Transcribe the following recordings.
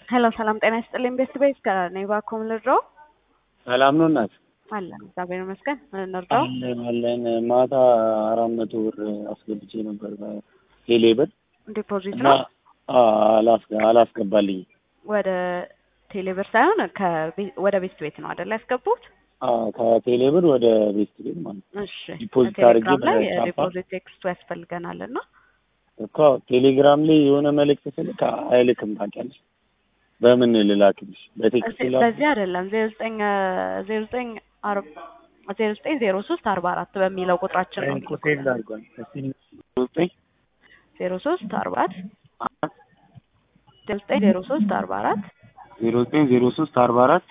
ሄሎ ሰላም ጤና ይስጥልኝ። ቤስት ቤት ከኔ ባኮም ልድረው ሰላም ነው እናት? አለን እግዚአብሔር ይመስገን። እንርዳው አለን አለን። ማታ አራት መቶ ብር አስገብቼ ነበር ቴሌ ብር ዲፖዚት እና ነው አላስገ- አላስገባልኝም። ወደ ቴሌብር ሳይሆን ከቤ- ወደ ቤስት ቤት ነው አይደል ያስገቡት? አዎ ከቴሌ ብር ወደ ቤስት ቤት ማለት ነው። እሺ ዲፖዚት አድርጌ ቴሌግራም ላይ በቻፓ- ዲፖዚት ቴክስቱ ያስፈልገናል እና እኮ ቴሌግራም ላይ የሆነ መልእክት ስልክ አይልክም ታውቂያለሽ። በምን ልላክልሽ? በቴክስት እዚህ- ላክ በዚህ አይደለም ዜሮ ዘጠኝ ዜሮ ዘጠኝ አርባ ዜሮ ዘጠኝ ዜሮ ሶስት አርባ አራት በሚለው ቁጥራችን ነው እኮ ሴቭ አድርጓል። እስኪ ዘጠኝ ዜሮ ሶስት አርባ አራት ዜሮ ዘጠኝ ዜሮ ሶስት አርባ አራት ዜሮ ዘጠኝ ዜሮ ሶስት አርባ አራት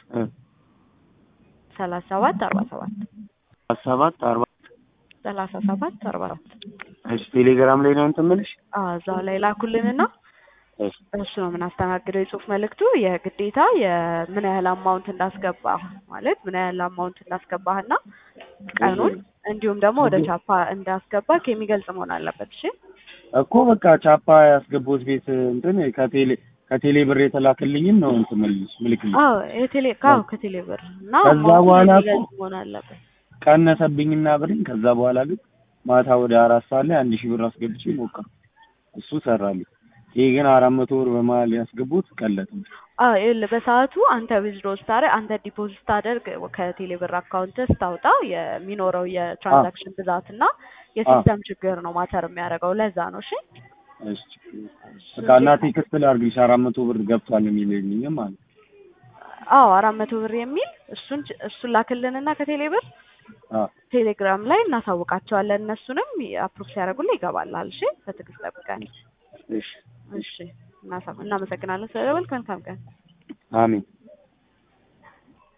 ሰላሳ ሰባት አርባ ሰባት ሰባት አርባ ሰላሳ ሰባት አርባ አራት እሺ ቴሌግራም ላይ ነው እንትን የምልሽ? አዎ እዛው ላይ ላኩልንና እሺ እሱ ነው የምናስተናግደው። የጽሁፍ መልእክቱ የግዴታ የምን ያህል አማውንት እንዳስገባህ ማለት ምን ያህል አማውንት እንዳስገባህና ቀኑን እንዲሁም ደግሞ ወደ ቻፓ እንዳስገባህ የሚገልጽ መሆን አለበት። እሺ እኮ በቃ ቻፓ ያስገቡት ቤት እንትን ከቴሌ ከቴሌ ብር የተላከልኝን ነው እንትን የምልሽ ምልክልኝ አዎ የቴሌ አዎ ከቴሌ ብር እና ከዛ አማውንቱን በኋላ እኮ- የሚገልጽ መሆን አለበት። ቀነሰብኝና ብርኝ ከዛ በኋላ ግን ማታ ወደ አራት ሰዓት ላይ አንድ ሺህ ብር አስገብቼ ሞከርኩ። እሱ ሰራልኝ። ይሄ ግን አራት መቶ ብር በመሀል ያስገቡት ቀለጥ ነው። አዎ ይኸውልህ በሰዓቱ አንተ ዊዝድሮ ስታደርግ አንተ ዲፖዚት ስታደርግ ከቴሌ ብር አካውንት ስታወጣ የሚኖረው የትራንዛክሽን ብዛት እና የሲስተም ችግር ነው ማተር የሚያደርገው። ለዛ ነው። እሺ እሺ በቃ እና ቴክስት ላድርግልሽ አራት መቶ ብር ገብቷል የሚልኝም ማለት ነው። አዎ አራት መቶ ብር የሚል እሱን እሱን ላክልንና ከቴሌ ብር አዎ ቴሌግራም ላይ እናሳውቃቸዋለን። እነሱንም አፕሩቭ ሲያደርጉልህ ይገባላል። እሺ በትዕግስት ጠብቀን። እሺ እሺ እናሳ- እናመሰግናለን ስለደወልክ። መልካም ቀን። አሜን